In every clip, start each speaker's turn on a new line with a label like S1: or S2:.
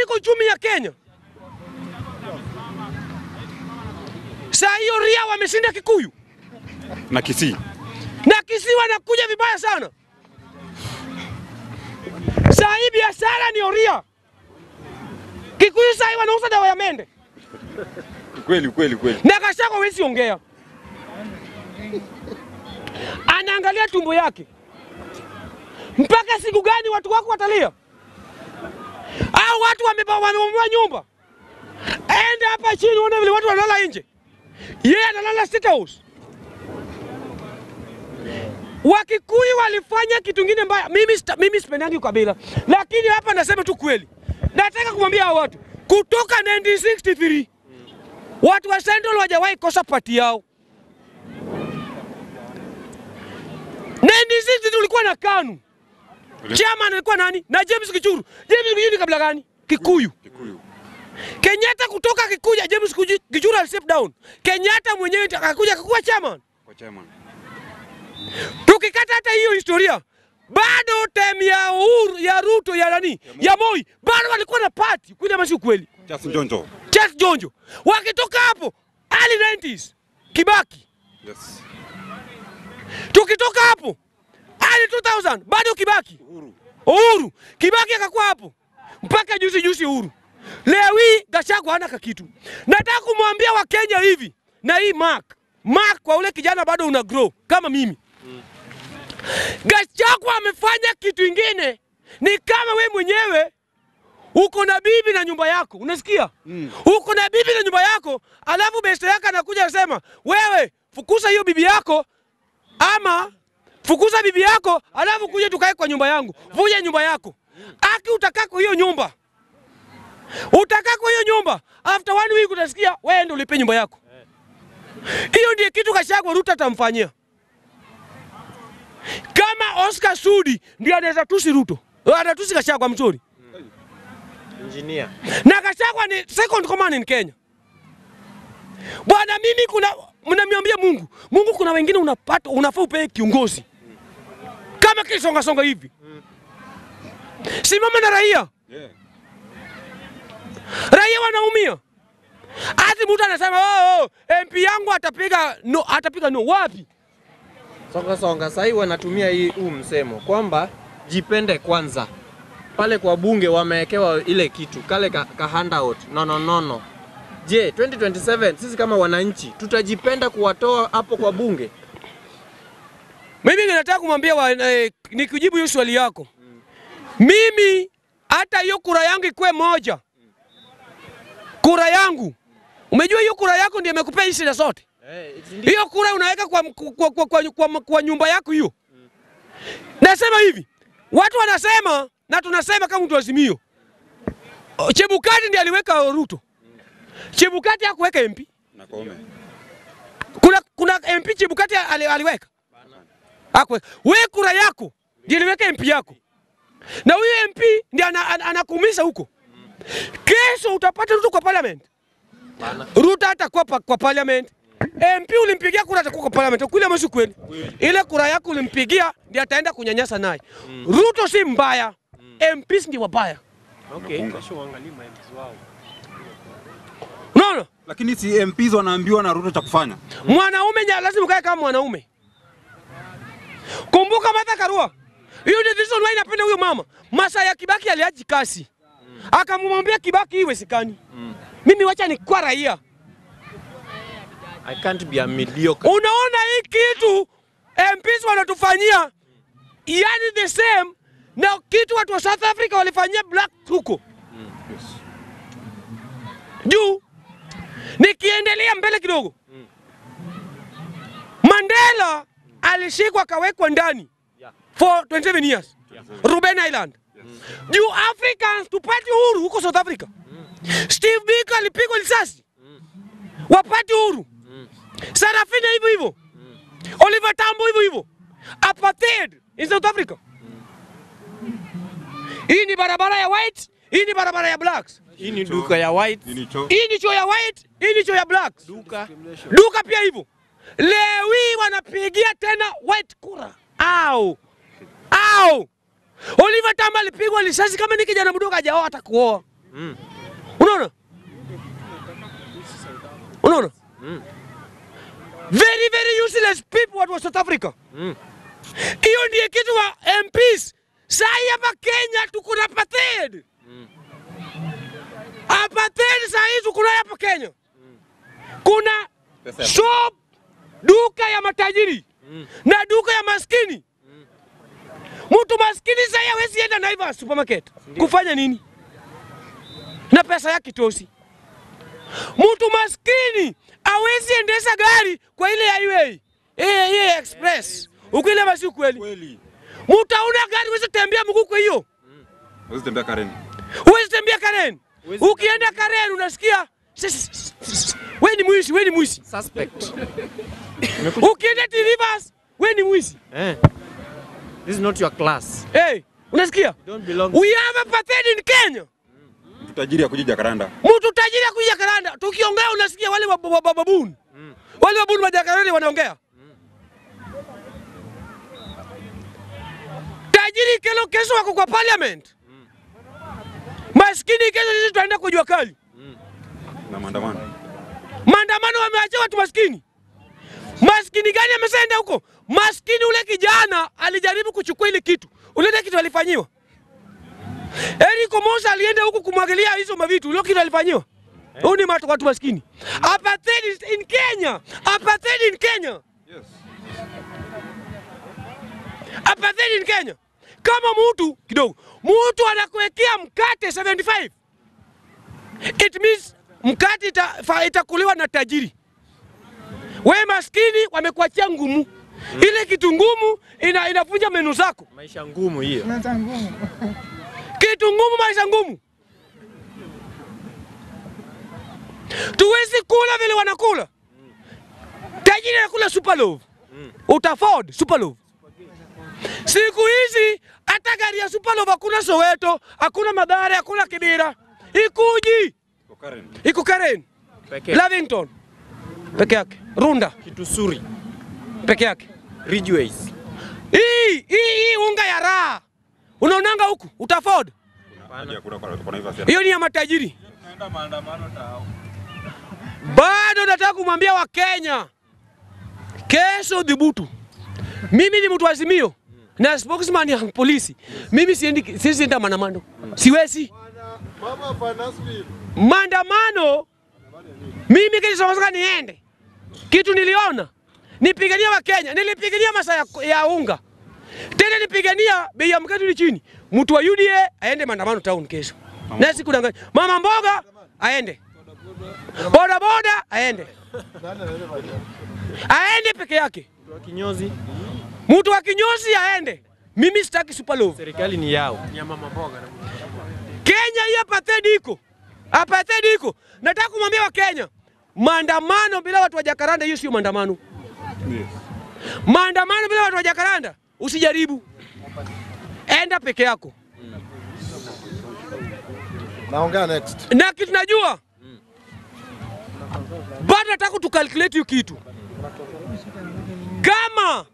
S1: kuliko uchumi ya Kenya. Saa hiyo Ria wameshinda Kikuyu
S2: na Kisii.
S1: na Kisii wanakuja vibaya sana. Saa hii biashara ni Oria. Kikuyu saa hii wanauza dawa ya mende
S2: Kweli kweli kweli.
S1: na Gachagua hawezi ongea, anaangalia tumbo yake. Mpaka siku gani watu wako watalia? Au watu wameba- wamebomoa nyumba? Enda hapa chini uone vile watu wanalala nje, yeye analala State House. Wakikuyu walifanya kitu kingine mbaya. Mimi, sita- mimi sipendangi ukabila, lakini hapa nasema tu kweli. Nataka kumwambia hao watu kutoka 1963 watu wa Central wajawahi kosa pati yao. 1960 tulikuwa na KANU, chairman alikuwa nani? Na James Kichuru. James Kichuru ni kabila gani? Kikuyu.
S2: Kikuyu.
S1: Kenyatta kutoka Kikuyu, James Kuju- Kichuru ali step down. Kenyatta mwenyewe akakuja akakuwa chairman.
S2: Kwa chairman.
S1: Tukikata hata hiyo historia, bado time ya Uhuru, ya Ruto ya nani ya Moi, bado walikuwa na party kweli, ama si ukweli?
S2: Charles Njonjo.
S1: Charles Jonjo wakitoka hapo early 90s Kibaki,
S2: Yes.
S1: tukitoka hapo early 2000 bado Kibaki,
S2: Uhuru.
S1: Uhuru Kibaki akakuwa hapo mpaka juzi juzi Uhuru. Leo hii Gachagua hana kakitu. Nataka kumwambia Wakenya hivi na hii mark mark kwa ule kijana bado una grow kama mimi. Gachagua amefanya kitu ingine, ni kama we mwenyewe uko na bibi na nyumba yako, unasikia?
S2: Mm.
S1: Uko na bibi na nyumba yako, alafu beste yako anakuja anasema, wewe fukuza hiyo bibi yako ama fukuza bibi yako, alafu kuja tukae kwa nyumba yangu, vuja nyumba yako. Aki utakaa kwa hiyo nyumba, utakaa kwa hiyo nyumba, after one week utasikia wewe ndio ulipe nyumba yako. Hiyo ndiye kitu Gachagua Ruto atamfanyia. Kama Oscar Sudi ndiye anaweza tusi Ruto, anatusi Gachagua mzuri,
S3: Engineer.
S1: na Gachagua ni second command in Kenya. Bwana, mimi kuna mnamiambia Mungu, Mungu, kuna wengine unapata unafaa upewe kiongozi kama kisonga songa hivi, simama na raia,
S2: Yeah.
S1: raia wanaumia. Ati mtu anasema oh, oh, MP yangu atapiga no, atapiga no. Wapi?
S3: Songa songa, sahii wanatumia hii huu msemo kwamba jipende kwanza. Pale kwa bunge wamewekewa ile kitu kale ka, ka handout no, no, no, no. Je, 2027 sisi kama wananchi tutajipenda kuwatoa hapo kwa bunge?
S1: Mimi nataka kumwambia wa- eh, nikijibu hiyo swali yako, mimi hata hiyo kura yangu ikuwe moja, kura yangu, umejua hiyo kura yako ndiyo imekupea hii shida zote.
S3: Eh, si ndio?
S1: Hiyo kura unaweka kwa, kwa, kwa, kwa, kwa, kwa nyumba yako hiyo. Nasema hivi, watu wanasema na tunasema kama mtu azimio, Chebukati ndiye aliweka Ruto. Chebukati hakuweka MP.
S2: Na Koome.
S1: Kuna, kuna MP Chebukati ali, aliweka hakuweka. Wewe kura yako ndiye iliweka MP yako, na huyo MP ndiye ana- ana- anakuumiza huko. Kesho utapata Ruto kwa parliament.
S3: Bana.
S1: Ruto hatakuwa pa, kwa parliament. MP ulimpigia kura atakuwa kwa parliament. Kule mwisho kweli. Ile kura yako ulimpigia ndiye ataenda kunyanyasa naye. Ruto si mbaya. MPs ndi wabaya.
S3: Okay.
S1: Unaona?
S2: Lakini si MPs wanaambiwa na Ruto cha kufanya.
S1: Mwanaume nya lazima ukae kama mwanaume. Kumbuka Martha Karua. Hiyo ndio reason why napenda huyo mama. Masa ya Kibaki aliaji kasi. Akamwambia Kibaki iwe sikani. Mimi wacha ni kwa raia.
S3: I can't be a mediocre.
S1: Unaona hii kitu MPs wanatufanyia yani the same na kitu watu wa South Africa walifanyia black huko juu. Nikiendelea mbele kidogo, Mandela alishikwa akawekwa ndani
S3: Yeah.
S1: for 27 years Ruben Island juu Africans tupate uhuru huko South Africa. Steve Biko alipigwa risasi wapate uhuru. Sarafina hivyo hivyo. Oliver Tambo hivyo hivyo. Apartheid in South Africa. Hii ni barabara ya white, hii ni barabara ya blacks.
S3: Hii ni duka ya white.
S2: Nini cho?
S1: Hii ni choo ya white, hii ni choo ya blacks.
S3: Duka.
S1: Duka pia hivyo. Leo hii wanapigia tena white kura. Au. Au. Oliver Tambo alipigwa risasi kama ni kijana mdogo hajaoa hata kuoa.
S3: Mm.
S1: Unaona? Unaona?
S3: Mm.
S1: Very very useless people watu wa South Africa.
S3: Mm.
S1: Hiyo ndiye kitu wa MPs. Sai hapa Kenya tuko na apartheid. Apartheid sai tuko nayo hapa Kenya. Kuna
S2: Pesa ya-
S1: shop duka ya matajiri
S3: Mm.
S1: na duka ya maskini. Mtu maskini sai hawezi enda Naivas supermarket kufanya nini? Na pesa yake tosi. Mtu maskini hawezi endesha gari kwa ile highway. Eh, eh, express. Ukweli basi ukweli.
S2: Kweli.
S1: Mtu hauna gari huwezi tembea mguu kwa hiyo.
S2: Huwezi tembea Karen.
S1: Huwezi tembea Karen.
S3: Huwezi
S1: Ukienda Karen unasikia wewe ni mwizi, wewe ni mwizi.
S3: Suspect.
S1: Ukienda T Rivers, wewe ni mwizi.
S3: Eh. This is not your class.
S1: Hey, unasikia?
S3: You don't belong.
S1: We have apartheid in Kenya.
S2: Mtu tajiri akuja Jakaranda.
S1: Mtu tajiri akuja Karanda, tukiongea unasikia wale wa- wa- wa- babuni. Wale babuni wa Jakaranda wanaongea. Tajiri kelo kesho wako kwa parliament. Maskini kesho sisi tutaenda kwa jua kali.
S2: Na maandamano.
S1: Maandamano wameachia watu maskini. Maskini gani ameshaenda huko? Maskini ule kijana alijaribu kuchukua ile kitu. Ule kitu alifanyiwa. Eric Omosa alienda huko kumwagilia hizo mavitu. Ile kitu alifanyiwa. Huyu ni watu watu maskini. Apartheid is in Kenya. Apartheid in Kenya.
S2: Yes.
S1: Apartheid in Kenya. Kama mtu kidogo, mtu anakuwekea mkate 75. It means mkate ita, fa- itakuliwa na tajiri. We maskini wamekuachia ngumu. Ile kitu ngumu ina, inavunja menu zako.
S3: Maisha ngumu hiyo.
S1: Kitu ngumu, maisha ngumu. Tuwezi kula vile wanakula. Tajiri anakula super love. Uta afford super love. Siku hizi hata gari ya super love hakuna Soweto, hakuna Mathare, hakuna Kibera. Ikuji,
S2: Kwa Karen.
S1: iko Karen,
S3: Pekee.
S1: Lavington peke yake, Runda
S3: Kitusuri.
S1: peke yake.
S3: Ridgeways.
S1: Hii hii hii unga ya raha unaonanga huku uta afford.
S2: Hadi hakuna kwa kwa Naivas.
S1: Hiyo ni ya matajiri. Bado nataka kumwambia Wakenya, kesho dhibutu. Mimi ni mtu wa Azimio na spokesman ya polisi. Mimi siendi, siwezi enda maandamano, siwezi maandamano. Mimi kisha niende, kitu niliona nipigania Wakenya, nilipigania masaa ya, ya unga tena nipigania bei ya mkate ni chini. Mtu wa UDA aende maandamano town kesho, na sikudanganya. Mama mboga aende, boda boda aende, aende peke yake.
S3: Kwa kinyozi.
S1: Mtu wa kinyozi aende. Mimi sitaki super love.
S3: Serikali ni yao. Ni ya mama mboga.
S1: Kenya hii apartheid iko, apartheid iko. Nataka kumwambia Wakenya, maandamano bila watu wa Jakaranda, hiyo sio maandamano.
S2: Yes.
S1: Maandamano bila watu wa Jakaranda usijaribu, enda peke yako.
S4: Naongea next.
S1: na kitu najua bado nataka tukalculate hiyo kitu kama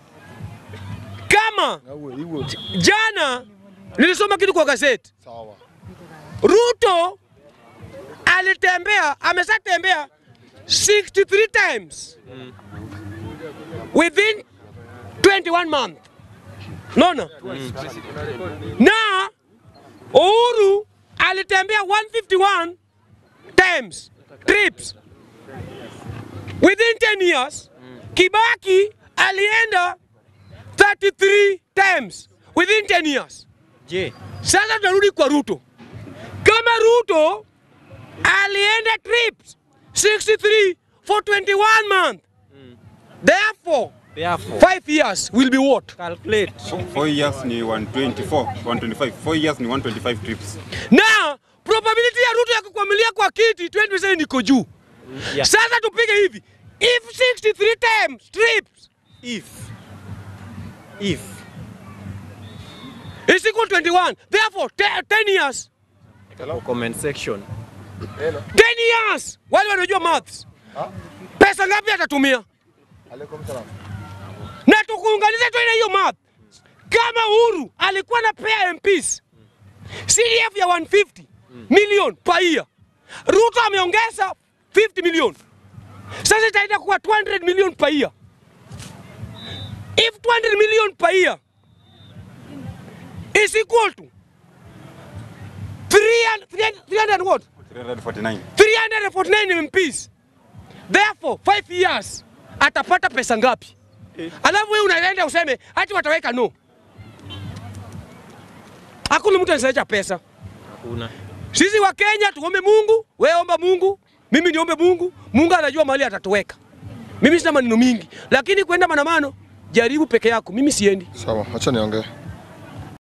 S1: kama
S4: Awe, iwe.
S1: jana nilisoma kitu kwa gazeti
S4: Sawa.
S1: Ruto alitembea ameshatembea 63 times within 21 month naona na Uhuru alitembea 151 times trips within 10 years. Kibaki alienda 33 times within 10 years.
S3: Je,
S1: Sasa tunarudi kwa Ruto. Kama Ruto alienda trips 63 for 21 months. Therefore,
S3: therefore
S1: 5 years will be what?
S3: calculate.
S2: Four years ni 124, 125. Four years ni 125 trips.
S1: Na probability ya Ruto ya kukwamilia kwa kiti 20% iko juu.
S3: Yeah.
S1: Sasa tupige hivi. If 63 times trips
S3: If if
S1: is equal to 21, therefore 10 10 years.
S3: comment section
S1: 10 years. Wale wanajua maths. Pesa ngapi atatumia?
S4: Alaikum salam.
S1: na tukuunganisha tu ile hiyo map. Kama Uhuru alikuwa na pea MPs CDF ya 150 million per year. Ruto ameongeza 50 million. Sasa itaenda kuwa 200 million per year. If 200 million per year is equal to 300, 300 what?
S2: 349.
S1: 349 MPs. Therefore, 5 years atapata pesa ngapi? Alafu wewe unaenda useme ati wataweka no. Hakuna mtu anasacha pesa.
S3: Hakuna.
S1: Sisi wa Kenya tuombe Mungu, wewe omba Mungu, mimi niombe Mungu. Mungu anajua mahali atatuweka. Mimi sina maneno mingi, lakini kwenda maandamano jaribu peke yako, mimi siendi.
S4: Sawa, acha niongee.